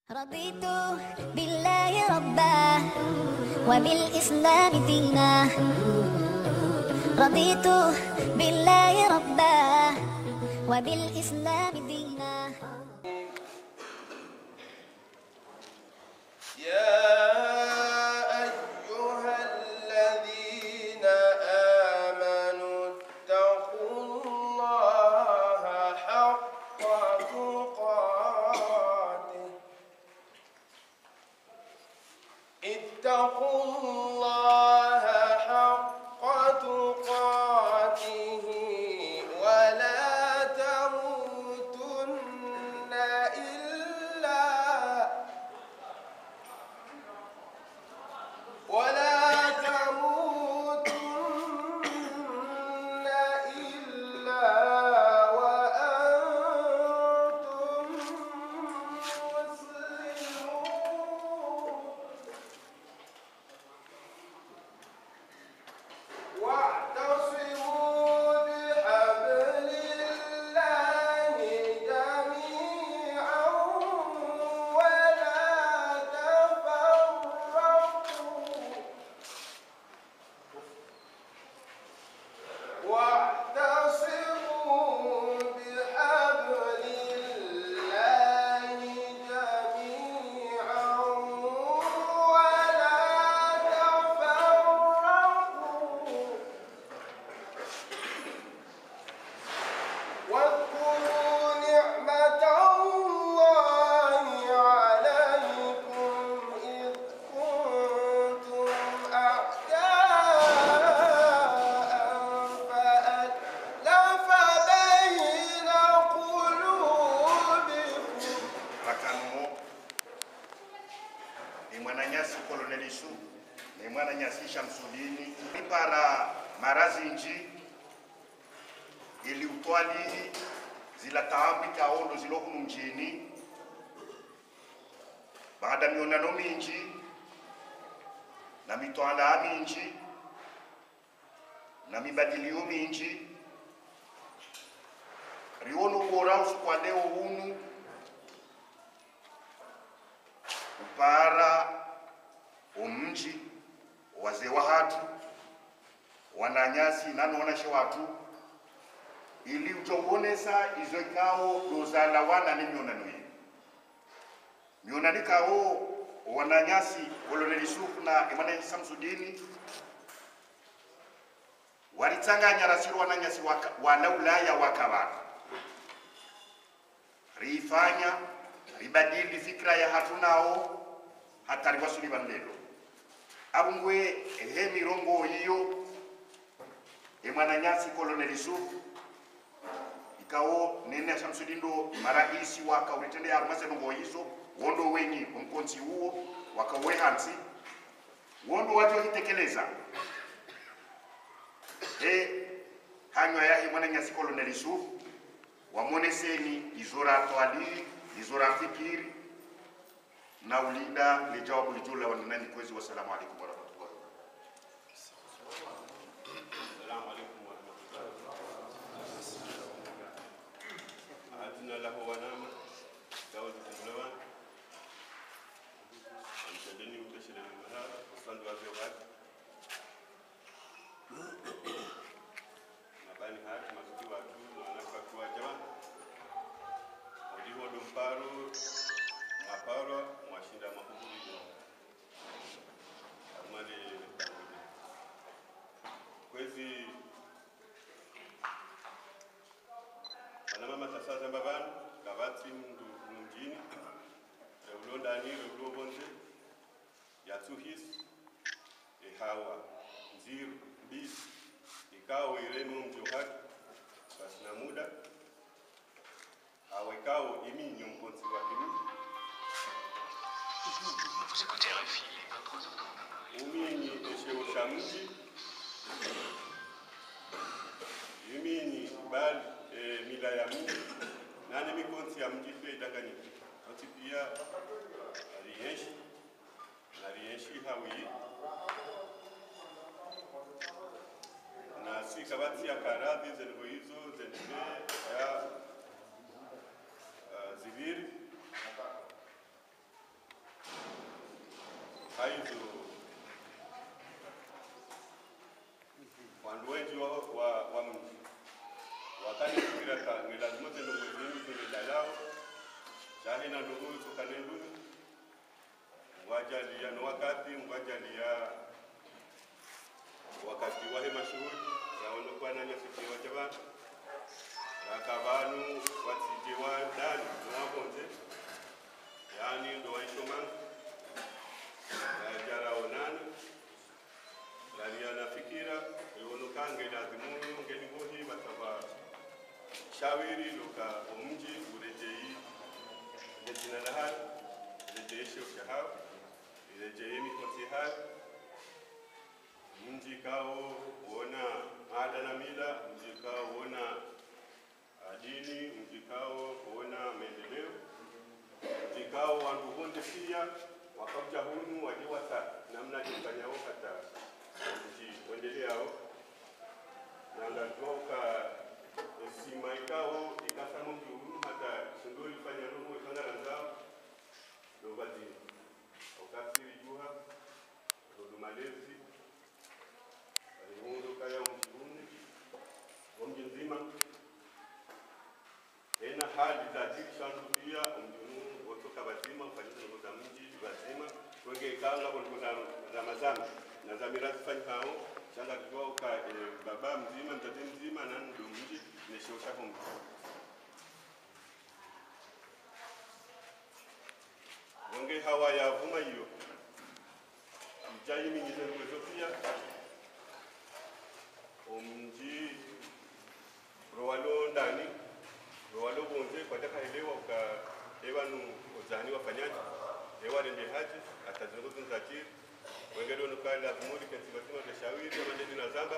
رضيت بالله ربا وبالإسلام دينا رضيت بالله ربا وبالإسلام دينا يا أيها الذين آمنوا اتقوا الله حق تقاته اتقوا الله حق تقاته ولا تموتن إلا ولا تموتن إلا وأنتم مسلمون واعتصموا بحبل الله جميعا ولا تفرقوا واعتصموا بحبل الله جميعا ولا تفرقوا واذكروا نعمة الله عليكم إذ كنتم أعداء فألف بين قلوبكم Rakanmo ni mwananyasi Koloneli Su ni mwananyasi Shamsudini para marazinji ili utwali zila taambi kaondo zilokunu mjini baada mionano minji na mitwala minji na mibadilio minji riono bora usukwa leo hunu upara umji wazee wa hatu wananyasi nanoonashe watu ili ujongonesa izo ikao dozala wana ni mionano hii mionani kao wananyasi koloneli sufu na imane samsudini walitsanganya rasiro wananyasi waka- wana ulaya wakawaka riifanya ribadili fikra ya hatunao hatari wasuli banlelo abungwe ehe mirongo iyo emwananyasi koloneli sufu ikawo nene shamsudindo maraisi waka ulitende arumasenongo izo wondo wenyi omkonsi uwo wakawe hansi wondo wajo hitekeleza e hanywa yahe mwananyasi koloneli sufu wamoneseni izora twali izora fikiri na ulinda lijawabu lijula wananani kwezi wasalamu alaikum warahmatullahi السلام عليكم ورحمة الله أعدنا له ونعم داود الجلوان أمتدني متشر المهار وصند وزيوات mabani hati mazuki watu wanafakua jama uliho dumparo maparo mwashinda mahuburi amale kwezi vanamama tasazamba vanhu ngavatsi mundu mumjini reulondani reulobonze yatsuhisi ehawa nziru mbisi ikawo irenu mji wake basi na muda awa ikawo iminyo mkonsi wake Vous écoutez RFI, 23h30. uminyi esheo sha mji iminyi bali e, mila ya mji nane mikonsi ya mji pia idanganyike oti pia rienshi na rienshi hawi na si kabati ya karadhi zengo hizo zenbe ya uh, ziviri haizo wandu wengi wa, wa, wa mji wakanifikira ka ni lazima zendo muzini zimedalao shahi na ndugu sokane ndugu ngwajalia no wakati ngwajalia wakati wahe mashuhuri yaonekwa na nyasikiwa jabana rakavanu watije wa dani nawabonze yani ndo waishomanga yajaraonani lalianafikira yonokange lazimuyo ngelibohi bataba shawiri loka omji urejei lejina lahal rejei shoshahaw irejei mikosi hal mji kao wona ada na mila mji kao wona dini mji kao wona maendeleo mji kao wandu bonde pia wakauja hunu waje wasa namna jifanyao hata mji wendeleao nangatoka esima ikao ikasamo mji hunu hata shindoli fanya nuhu ikangara nzao dobazini ukasiri juha dodumalezi alimunduka ya mji hunu wamji nzima ena hali za shandu pia mjunu wotoka bazima ufanyisa ndugu za mji bazima twenge kanga kwa ndugu za za mazama na za mirathi fanyi hao shanga kwa ka e, baba mzima mtate mzima na ndo mji neshosha kwa mji wenge hawa ya vuma hiyo mjai mingi ndugu pia omji rowalo ndani rowalo bonze kwataka elewa uka ewanu ozani wafanyaji ewarende haji atazunguzunzatiri wengedonukaila vumuri kensivatima veshawiri amandedi na zamba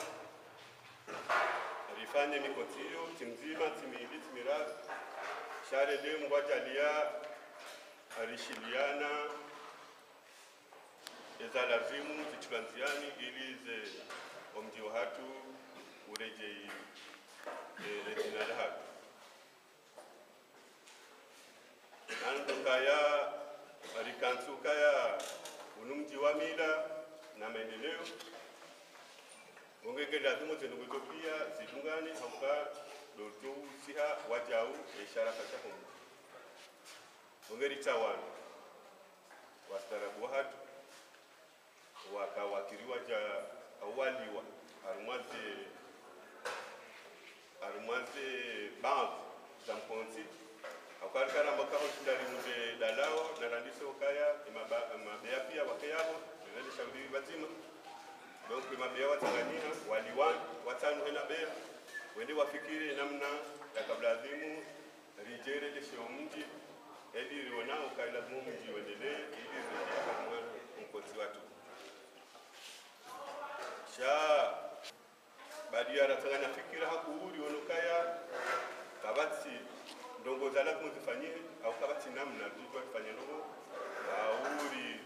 rifanye mikotiyo timzima timili timirazi sharede ngwajalia arishiliana eza lazimu zichulanziani ili ze omji wa hatu urejei e, rejina la hatu nandokaya rikansukaya unumji wa mila na maendeleo ngongege lazimu zinduguzo pia zidungane hauka doto siha wajau ishara kacha humu ngongeri tawanu wastarabu wahatu wakawakiriwa ja awaliwa arumwaze arumwaze banzi za mkonzi aukarikana mbakaho shindari mbe dalao narandise ukaya mabea pia wakeyabo nirende shauri bazima donc mabea watanganyika waliwani watano hena bea wende wafikiri namna ya kablazimu rijere lesheo mji eli riona ukailazimu mji uendelee ili rejea kamwe mkozi watu sha badia ratanganya fikira hakuuri onokaya kabati ndongo za lazima zifanyie au kabati namna vitu kufanya ndogo auri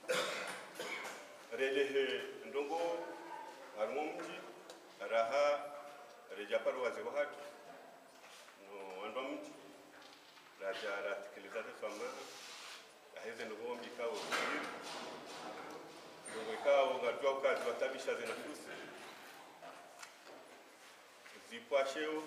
relehe ndongo harimo mji raha reja paru waze wahatu no wandwa mji raja ratikiliza teswama aheze ndongo mji kao kiri ndongo ikao ngatwa ukazi watabisha zinafusi zipwasheo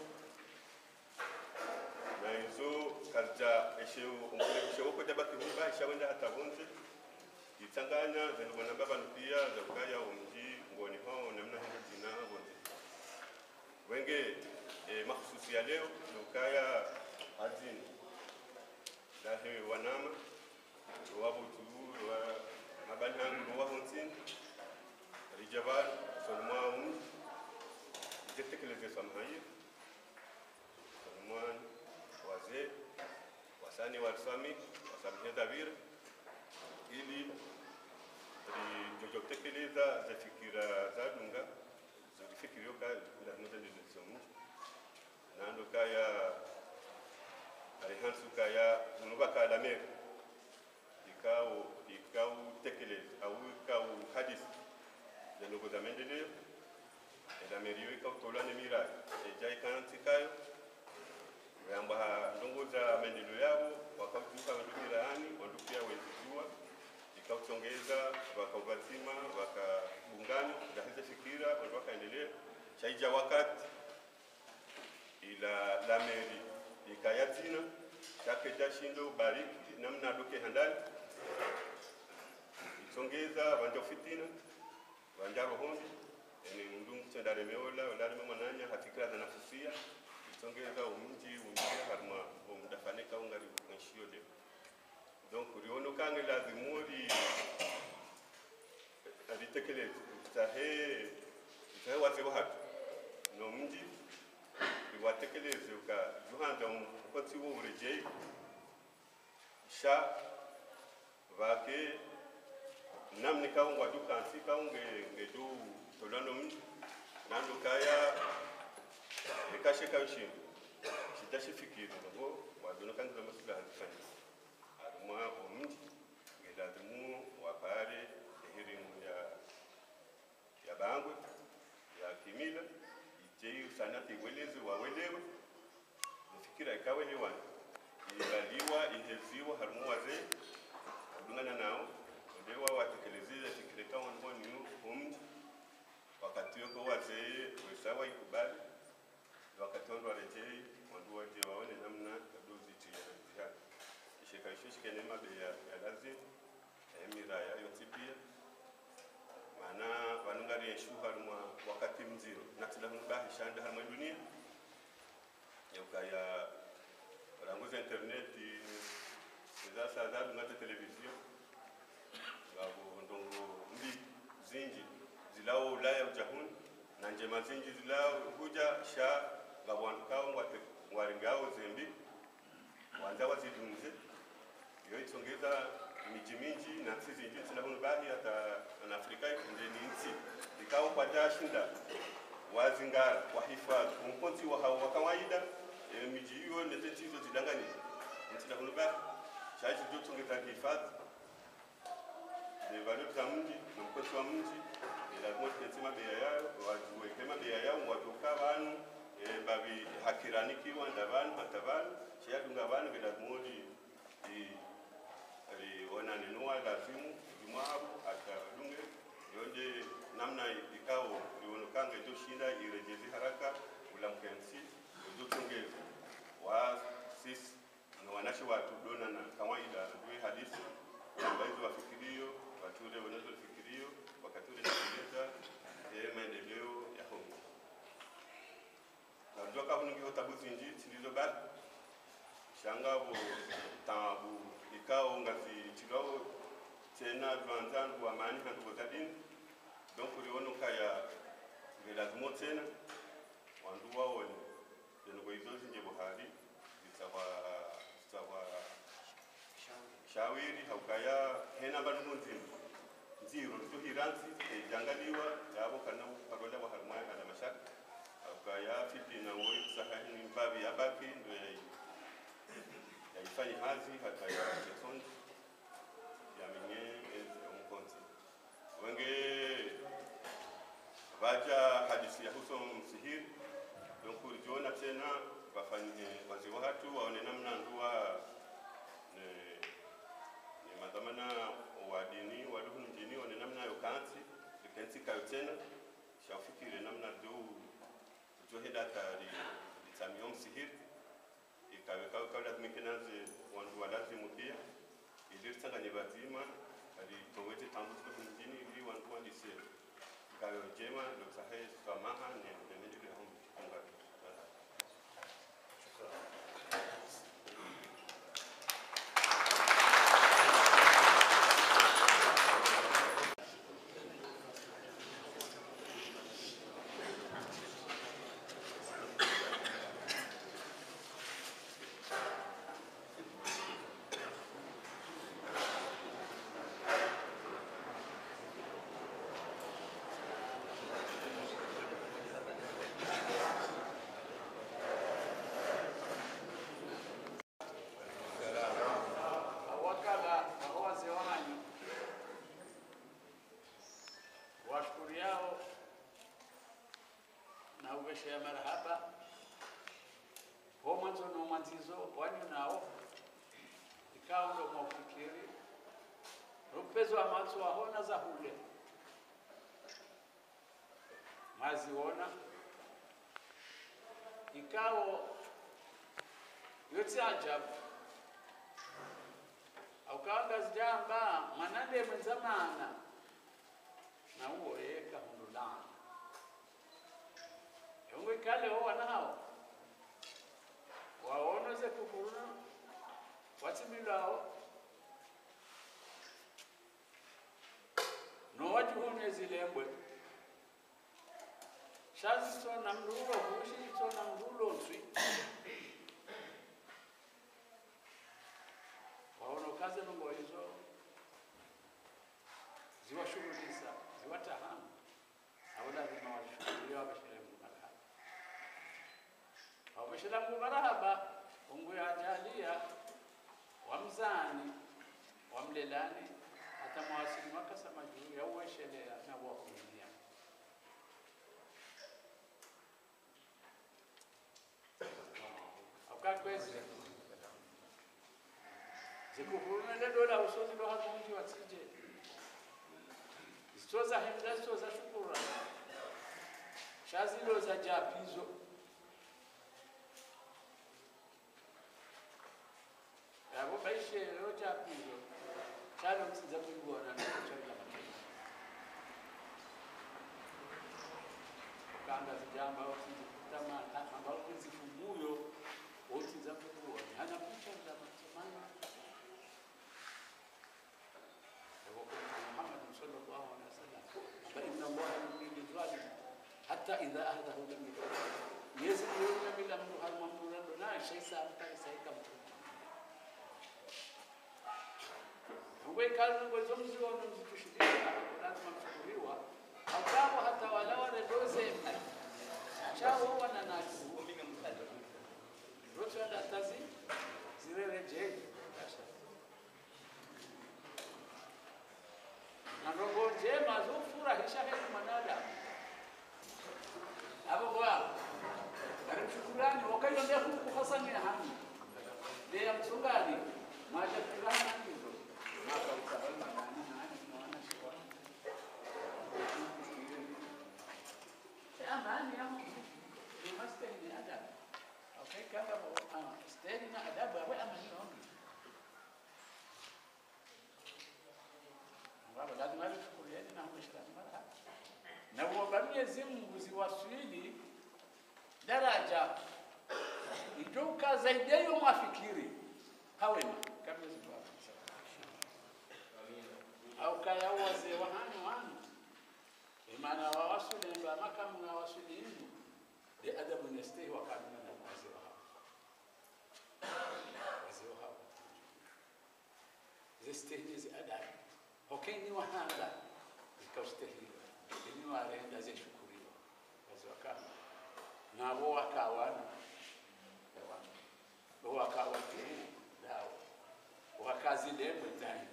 na izo kaza esheo umkulekisho ko jaba kihuba ishawenda hatabunze itanganya zenubona babanu pia zakaya umji ngoni ho namna hiyo jina bonze wenge e, mahsusi ya leo nukaya azin lahe wanama wabu tu wa mabanhangu wa honsin rijabar sonma um zetekeleze samhayi sonmwan wazee wasani walsami wasamia dhavira ili lijojotekeleza za fikira za dunga zilifikiriyo ka lazima zilizomu nando kaya alihansu kaya unuba kala mer ikao ikao tekeleza au ikao hadisi za ndogo za maendeleo ela meriyo ikao tolane miradi eja ikanantikayo yamba ndongo za maendeleo yao wakautuka wandu miraani wandu pia wenzijua ikauchongeza keja shindo bariki namna doke handali itsongeza vanja fitina vanja rohombi ene mndungu chendare meola olari mwananya hatikira za nafusia itsongeza umji unjia harma omdafaneka ungari mwishio leo donc riono kange lazimuri alitekeleza itahe itahe wazee wahatu no mji iwatekeleze ukajuhanja umukotsi w'uburejei sha vake namni kaungwa du kansi kaunge ngedu tolano mji nando kaya ekashe kayoshindu shidashifikiri ngo wadono kangiza masula hazifanya arumwa omji ngelazimu wapare ehirimu ya ya bangwe ya kimila ijei usanati iweleze wawelewe nifikira ikawelewana ibaliwa iheziwa harimu wazee udungana nao ndewa watekelezeze fikireka wanboni omji wakati weko wazee wesawa ikubali wakati wandu warejei wandu waje waone namna yadozitia jihad ishekaishishikene mabe ya, ya lazima emiraya yonsi pia mana vanongari yeshuha rumwa wakati mziro natilahunubahishanda harimwe dunia yaukaya ranguza interneti ezasa zadungate televiziyo ngabo ndongo mbi zinji zilawo ulaya ujahuni na njema zinji zilawo huja sha ngabo wandu kao ngwaringao zembi wanza wazidunze iyo itsongeza miji minji na nsi zinji nsinahunu bahi hata na afrika ndeni nsi ikawo kwajashinda wazingara wahifadhi umkonzi wa hao wa kawaida e, miji hiyo nete nchizo zidangani nsinahunu bahi shaji zotsongeza hifadhi ne valeur za mji na mkonzi wa mji lazima tutense mabeya yayo wajuweke mabeya yao watoka vanu e, babi hakiranikiwa nda vanu hata vanu shiyadunga vanu velazimodi rionanenua lazimu jumaru akadunge yonde namna ikao lionokanga itoshinda irejezi haraka ulamkensi izotongeza wa sisi na wanashi watu dona na kawaida due hadisi ambaizo wafikirio wature wanazo fikirio wakature tekeleza e maendeleo ya homi najua kahunungiho tabu zinji zilizobaki shangavo tabu ikao ngazi chilao tena tuanzangu amani handugo za dini donc uliono kaya ngelazimo tena wandu waone jenugo izo zinje buhari zitawa zitawa shawiri haukaya hena bandu munzima nziro tuhiransi ejangaliwa yabo kana parola wa harmaya kana mashaka haukaya fitina ngoi kusahani mbabi abaki ndo yai yaifanyi hazi hata ya sekondi yamenye omukonzi wenge vaja hadisi ya huso msihiri donc ulijiona tena wafanye wazi watu waone namna ndua ne, ne madhamana wa dini waduhu mjini one namna yo kansi likensi kayo tena shafikire namna do ujoheda tari litamio msihiri ikaweka kalazimike naze wandu walazimu pia iliritsanganye bazima ali towete tambu tuko mjini ili wandu wandise ikayo jema loksahe samaha ne nenejele hom kungari awakala aho wazee wanyu washukuriao na ugeshea marahaba ho mwanzo no mwanzizo wanyu nao ikawa ndo mwafikiri rupezo wa matso aho na za hule mwaziona ikao yote ajabu wakawanga zijamba mwanande mwenzamana na uwo yeka hundulana yongo ikale ho wana hao waonoze kukuruna watsimilao nowajihune zilembwe shazisona mlulo hushitsona mlulo nswi waona kazi nongo hizo ziwashughulisa ziwatahamu au lazima washughuliwe wabashiremu marahaba wabashiremu marahaba ungu yajalia wamzani wamlelani hata mawasili wakasema juu ya uweshelea na wakulia aukakwezi zikuhurumende dola usozi ndo hakunji watsije zitoza hemda zitoza shukura shazilo za japizo yabo baishelo japizo chalo msiza kuibona nacharila matendo ukanda zijamba otizikutama ambalo kuzifumuyo otiza kuibona hana kucharila matemana وقال محمد صلى الله عليه وسلم فإن الله يميل الظالم حتى إذا أهده لم يكن يزن يوم من أمر هل ممنون لا شيء سألت سيكم Ngwe kazi ngwe zomzi wa mzitushidia lazima mchukuliwa akawa hata wala wale doze chao wana nasi rocha datazi zirereje na roho njema zofurahisha heri mwanadamu abo bwa arimshukurani wakaiyondea huku hasani ya hami ndeya msungani maja kurana hizo makautabalma nani nani mwana shiwa amani ya Mungu ni mastahili adabu okay kama stahili na adabu awe amani yongi ambapo lazima tuchukulieni na Muislamu mara na uomba Mwenyezi Mungu ziwasili daraja ijuka zaidi ya hiyo mwafikiri hawema kabla zibwa au kaya wazee wa hanu hanu imana wa wasuli ndo amaka mna wasuli hindu de adabu nestehi wa kamina na wazee wa hao wazee wa hao zestehi zi adabu hokeni wahanga zikaustahili ini warenda zeshukuriwa waziwakana nabo wakawana bo wakawa tuu dawo wakazilemwe tani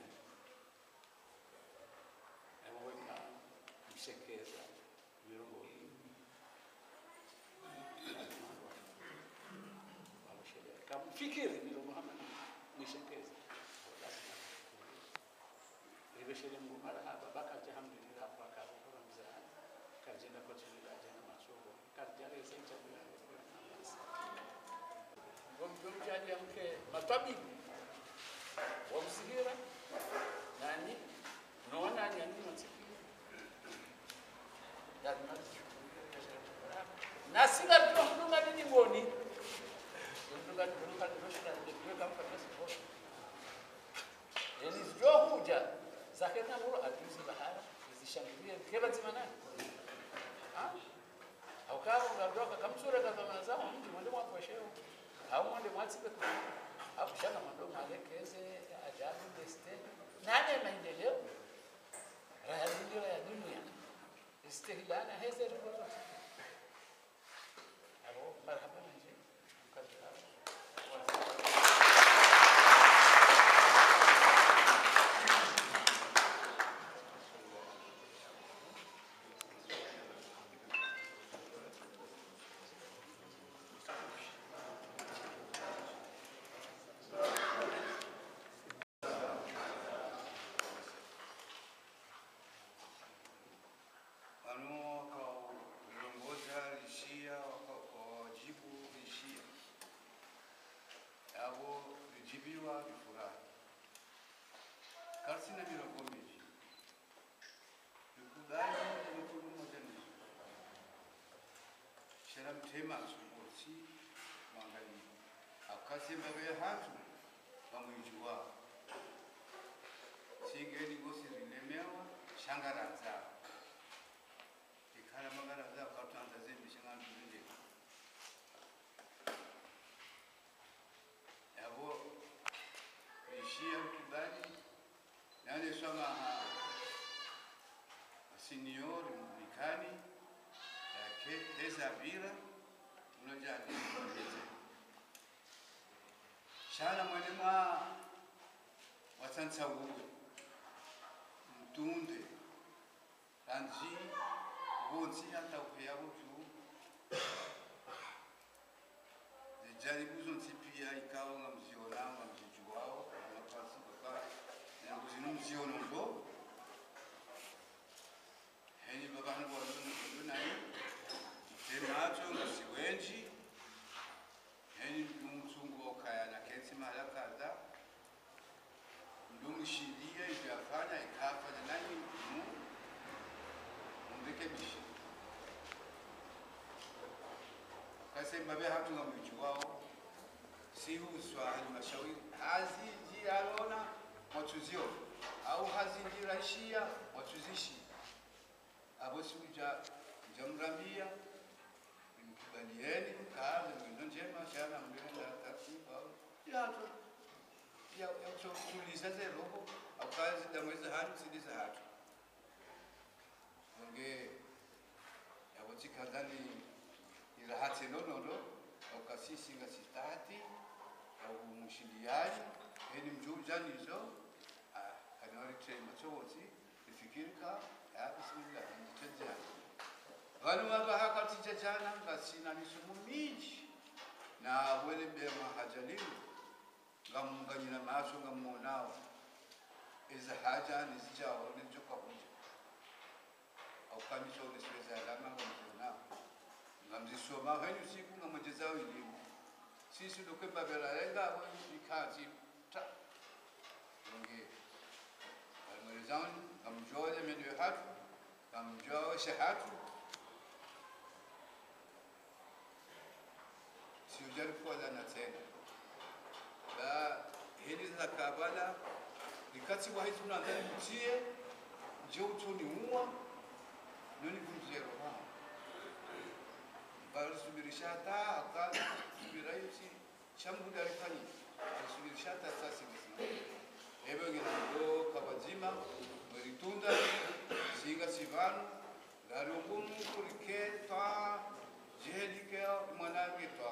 emweka mshekeza mirongo hii kamfikiri miro Muhammad mshekeza ibeshele mungu marhaba bakaja hamdulillah kwa kabura mzaa kajenda kwa chini jana machogo kajale sasa bila wamtumjalia mke matabibu wamsigira nani naona ni ani msikio lazima na sila tu mdunga nini ngoni mdunga mdunga mdunga mdunga mdunga yani zijo huja zake na muro ajuzi bahara zishangilie keba zimana ah au kama unatoka kamsura kama mazao mtu mwende mwa kwesheo au mwende mwa tsipe kwa au shaka mando malekeze ajabu deste nane maendeleo raya dunia ya dunia istihlana heze rukozo abo marhaba nje mkadra masumbuzi mwangali akasemba be hatu bamwijuwa singeni gosi rilemewa shangaranza ikhala mangaranza akatanza zembi shangandulile yabo ishia mkibali nane swama senior mlikani yake heza bira unajani heza shala mwanema wasansa uwe mtunde ranji wonsi hata upeya utu zijaribu zonsi pia ikawa nga mziona nga mzijuwao amapasi baka nanguzino mziono ndo heni babana bwalundu naye temacho nga siwenji heni mzungu okaya na kensi mala kaza ndumshidia ivyafanya ikafanya nani mu mrekebishe kasemba be hatu nga mwichi wao sihuswa halmashauri haziji alona mwatuzio au hazinjirashia mwatuzishi abo sikuja njamrambia mkubalieni mkaanze mwindo njema shana mlenda taratibu au yatu ya ya kutuliza ze roho au kazi damweza hatu sidiza hatu onge yabotikazani irahati nonono au kasisi nga sitati au mushindiani eni mjujanizo kanori trema chowoti ifikirika ya bismillah nditejana vanu vava hakatijajana ngasina misumu minji na wele bema hajalimu ngamunganyira maso ngamuonawo izi haja nizijawo nijokakuja aukamisa unisiweza alama ngamzionawo ngamzisoma henyu siku ngamwejezawo elimu sisi dokwembabelalengawo ikati ta onge almwelezani ngamjoole menwe hatu ngamjooshe hatu siujarikuolana tena ba hili za kabala likati wa hitu nadhani mtie je utuni uwa noni kumzero ha bal subirisha ta akaza subira yuti shambu darifani subirisha ta sasi msima ebe ngina ndo kabazima meritunda singa sivanu garungumu kurike ta jehelike mwanange ta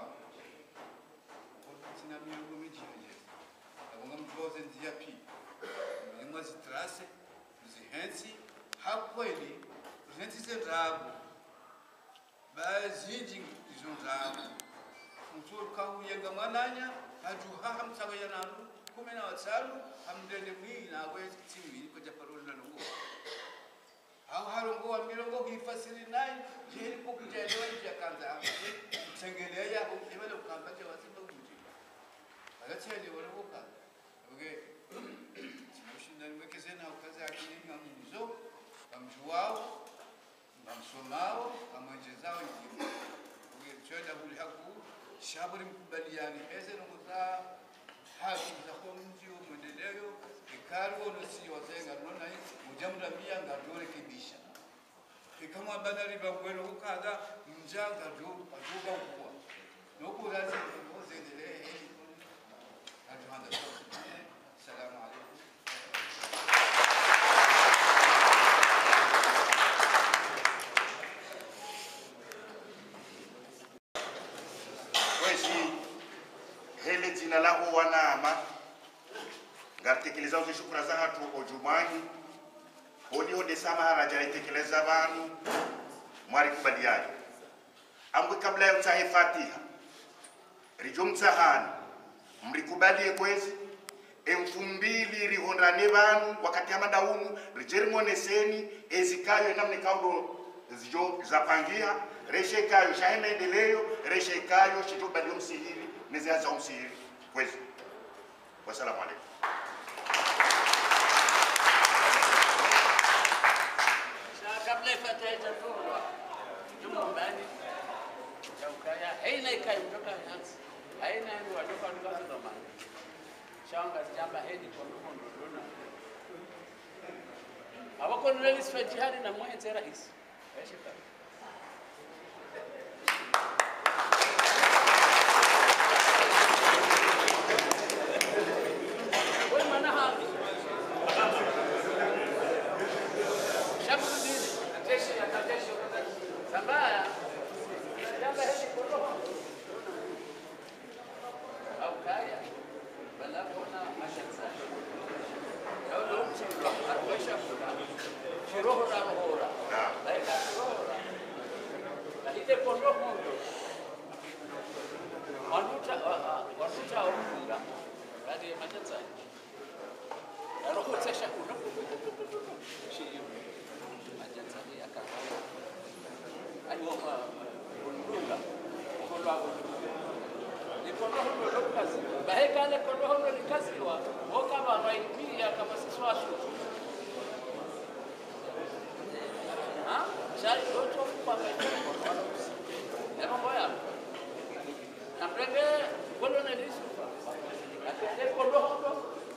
sina miungu mijinje abonga mjoze nzia pi mlimwa zitrase zihensi hakweli zihensi zendrago bazinji izo ndrago mtu kauyenga mwananya ajuha hamsaga yanandu kumi na watano hamdende mwii na wezi tiwi kwa japaroli na lungu au harongo wa mirongo kuifasiri naye jeri kukujaelewa nje kanza tsengelea ibele ukamba je wasimba kujiba agatsende warabuka abwe simushindani wekezena ukaza akini ngamuzo ngamjuwao ngamsomao ngamwenjezao ikimu ubwe twenda buli haku shaburi mkubaliani eze nokuza haki za kwa mji wa mwendeleo ikaru onosi wazenga nona mujamudamia ngadorekebisha ikamwa banari bagwero ukaza mjanga do aduga ukwa nokurazi ozendelee heli aduhanda salamu alaikum kwezi hele dzina laho wanama ngaritekeleza uzi shukura za hatu ojumani hodi hode samaharaja itekeleza vanu mwari kubaliani ambwe kabla ya utahe fatiha rijo mtsahani mrikubalie kwezi elfu mbili rihondane vanu wakati amadaunu rijerimwoneseni ezikayo namne kaudo zijo zapangia reshekayo shahe maendeleo reshekayo shitobalio msihiri nezianza umsihiri kwezi wasalamu alaikum Sa kabla ifataita turwa nyumbani cha ukaya makoloneli sifa jihadi na mwenze rais Aishi pale. Wewe maana hapa Shamsuddin jeshi ya jeshi Sambaya Jamba hili koroho au kaya bala kona mashatsa Yau lo mchimba atwesha kula Shiroho na rohora Laika rohora Lakini kondo hundo Wanuta wanuta wanuta Kadi mashatsa Rohotesha kuno Shiyo Mashatsa ya kahawa Ayoma Undunga Kondo wako ikorohono lokazi bahekale korohono likaziwa okaba baipia kama siswasu ha shari loto kwa baipia ya mambo ya namrenge golo na lisu akende korohono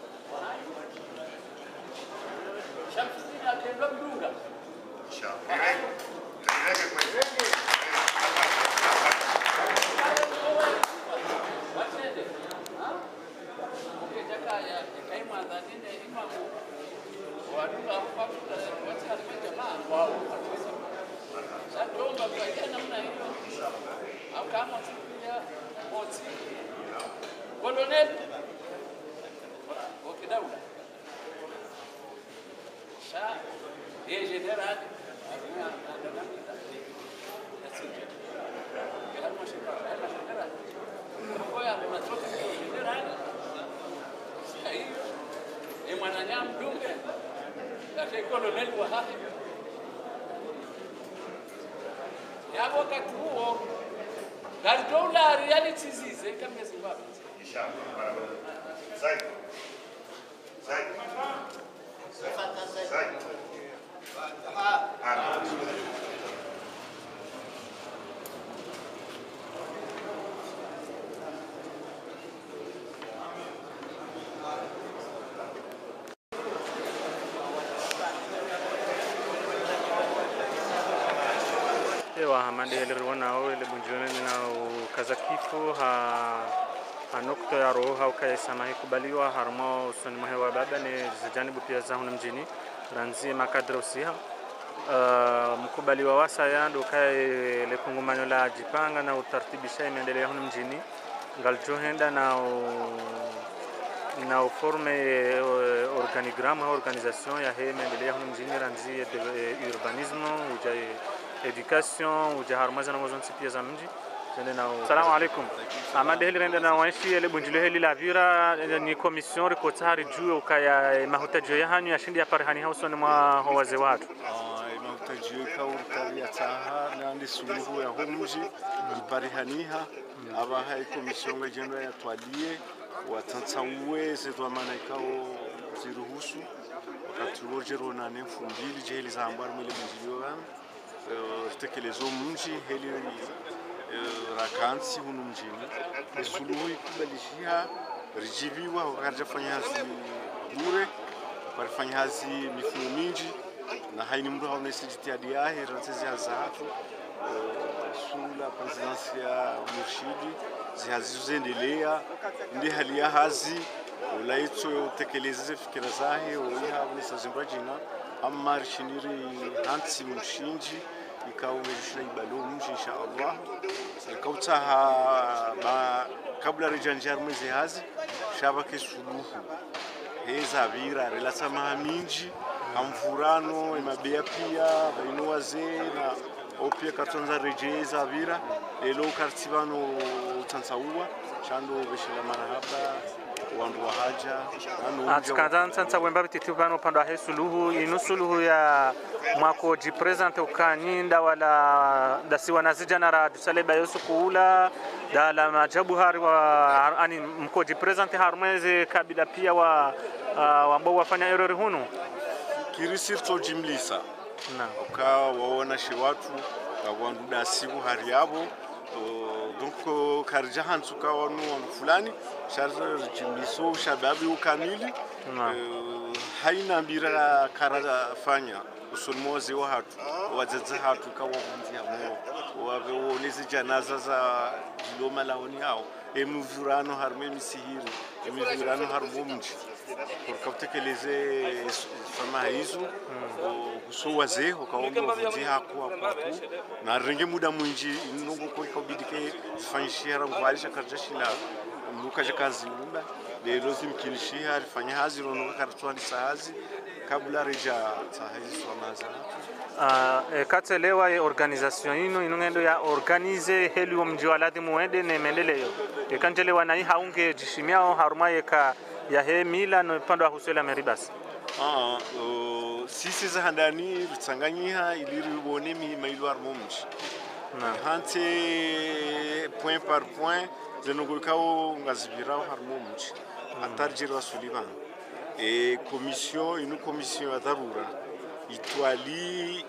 shamsini akendo mdunga Inshallah. Irege kwenye. Watende. Ha? Ukitaka ya kaimwa nini imamu waduka kwa watu wa jamaa wao. Sasa tuomba kwa namna hiyo. Au kama tukia moti. Colonel Okidaula. Sasa yeye general ana anadamida. That's it. Kama shika, kama shika. Ngoja tunatoka general. Sasa hiyo ni mwananyama mdunge. Lakini colonel wa hapa ya wakati huo galitola reality zize kama Zimbabwe. Inshallah. Barabara. Zaid. Zaid. Zaid. Ana. ewa hamandeheleri wonao ele bunjoni na kaza kifo ha hanokto ya roho hau kaya samahi kubaliwa harmo usoni mwahe wa baba ni zijanibu pia za huna mjini ranzi makadra usiha Uh, mkubaliwa wasa yando kaye le kongomanyo la jipanga na utartibisha imeendelea hunu mjini ngaljohenda na u- na uforme eh, organigramme ha organisation ya he imeendelea hunu mjini ranzi ya de- eh, urbanisme uja eh, education uja harmaza na mozonsi pia za mji Tende na u- Salamu alaikum. Amande heli renda na wanshi ele bunjilo heli la vira eh, ni commission rikota hari juu ukaya eh, mahutajo ya hanyu ya shindi ya parihani hausoni mwa howaze watu. mahutajiyo ikawurikari yataha nandi suluhu ya homji iparihaniha abaha ikomisiyo ngajendo yatwalie watantsauwe zetwamana ikawo ziruhusu wakati rojero nane fumbili jeheli za hambari mwile bunjiliyo gano ritekelezo mji heli eh, rakansi hunu mjini suluhu ikubalishiha rijibiwa wakati jafanya hazi bure parifanya hazi mifumo minji na haini mndu haonesi jitihadi yahe ransezi hazatu sula presidensi ya murshidi zihazizoendelea ndi hali ya hazi ulaitso utekeleze fikira zahe oiha unesa zimbra jina ammari shiniri hansi murshinji ikaumejishina ibalo mji insha allah ikautaha ba kabla rejanjar mwezi hazi shabake suluhu heza vira relasamaha minji hamfurano imabea pia baino wazee na opia katonza rejeza vira lelo ukartibano utansaua chando beshela marahaba wandu wa haja nanu atsikadza ntsantsa wemba vititi pano upande ahe suluhu inu suluhu ya mwako jipresente ukanyinda wala dasiwa na zijana ra dusaleba yosu kuula dala majabu hari wa ani mko jipresente harumweze kabila pia wa uh, wambao wafanya erori hunu kirisirto jimlisa na uka waona shi watu wandu dasibu hari yabo Uh, donc uh, karija hansu ka wanu wandu fulani shar jimliso shababi ukamili na Uh, haina mbira kara fanya usulmozi wa hatu wadzadza hatu kawavunzia mo wave wonezi janaza za jiloma laoni hao emuvurano harimo emisihiri emivurano harimo mji kurikautekeleze fama hizo huso wazee ukaomba vunzi hako hapo hapo na renge muda mwinji inongo kurikaubidike fanyishira ngwalisha karjashila mukaja kazi lumba lero zimkinishia alifanya hazi rono karatwani sahazi kabla reja sahazi swamaza Uh, e, katselewa e organisation ino inongendo ya organize heli wa mji wa ladhi muende ne mendeleo ekanjelewa na haunge jishimiao haruma yeka ya he mila no pando wa husela meribas Ah, uh, sisi za handani ritsanganyiha ili ribone mihima ilo armo mji hante point par point zenogorikao ngazibirao harmo mji atarjirwa sulivan e commission ino commission ya dharura itwali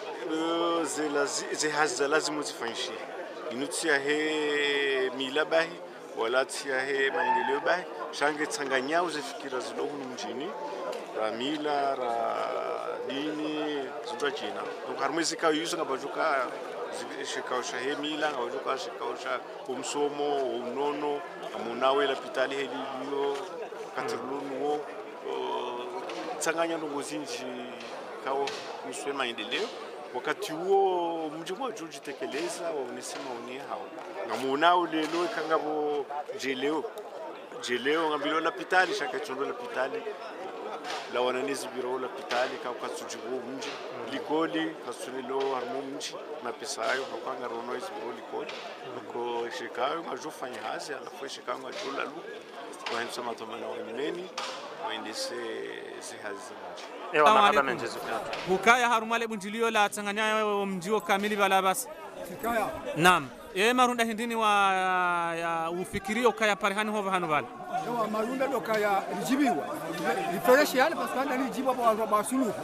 uh, zelazi- zehazi za lazima zifanyishie ino tia he mila bahi wala tia he maendeleo bahi shange tsanganyao zefikira zilohunu mjini ra mila ra dini zindwa jina donc harimwe zikao yuso ngabajuka shikao sha he mila ngabajuka shikao sha umsomo unono amunawe la pitali helilio katirulunuo tsanganya ndongo zinji kao kuswe maendeleo wakati huo mji mmoja ujitekeleza waonese maoni hao ngamunao lelo ikangavo jeleo jeleo ngambilo la pitali shakachondo la pitali la wananezi biro la pitali ka katsujigo mji likoli katsunilo harmo mji na pesa ayo kakanga rono izbiro likoli ko shikayo ngajofanya hazi alafu shikayo ngajola lu wahensa matomana wanyumeni waendese zihazi za mji ewa Salamu marhaba alaikum. menjezu hukaya harumale bunjilio la tsanganya mjio kamili bala basi naam e marunda hindini wa ya ufikirio ukaya parihani hova hanu bala Ewa marunda doka ya rijibiwa rifresh yani parce que anda rijibiwa kwa watu wa suluhu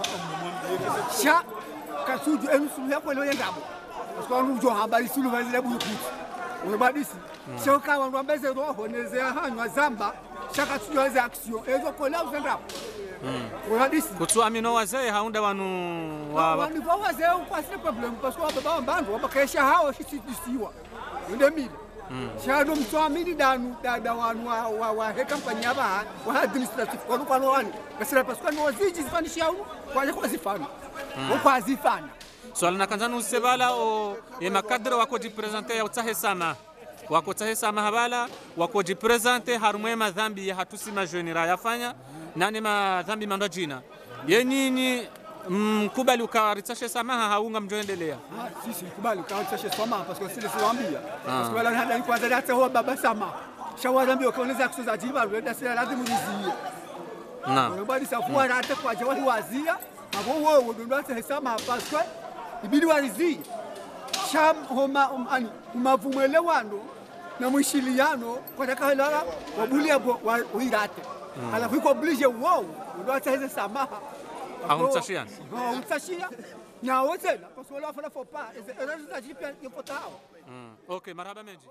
sha kasuju enu suluhu yako leo yendabo parce que wanu jo habari suluhu bazile buyu kuti unabadisi sha ka wanu ambeze roho neze hanywa zamba sha kasuju hizo action ezo kola uzendabo unabadisi kutsu amino wazee haunda wanu wa, wa, wanu kwa wazee kwa sile problem parce que wababa wambandu wabakesha hao shisisiwa ndio mili shado mtwamili danu dada wanu wa wa wa he kampani aba wa administrative kwa kwa wani kasira paswa no waziji zifanisha unu kwa kwa zifana kwa zifana swala na kanzanu usebala o e makadre wako jipresente ya utahe sama wako tahe sama habala wako jipresente harumwe madhambi ya hatusi majenera yafanya nane madhambi mando jina yenyinyi mkubali ukawaritsashe samaha haunga mjoendelea ah sisi kubali kwa sasa soma parce que sile siwaambia parce que wala hada kwanza data huwa baba sama shawarambia kaoneza kusoza jiba rwenda sila lazima nizie naam bali safuwa rata kwa jawahi wazia abo wewe ndo ndo hesama parce que ibidi warizie sham homa um, ani umavumwelewano na mwishiliano kwa takahala wabulia bo wa- uirate alafu iko oblige wow ndo ataweza samaha Haumtashia? haumtashia nyawo tena parce que wala fana faut pas erreur zitajipia yopotao Mm. okay marhaba menji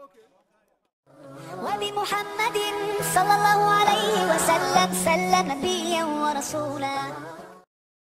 وبمحمد صلى الله عليه وسلم سلم نبيا ورسولا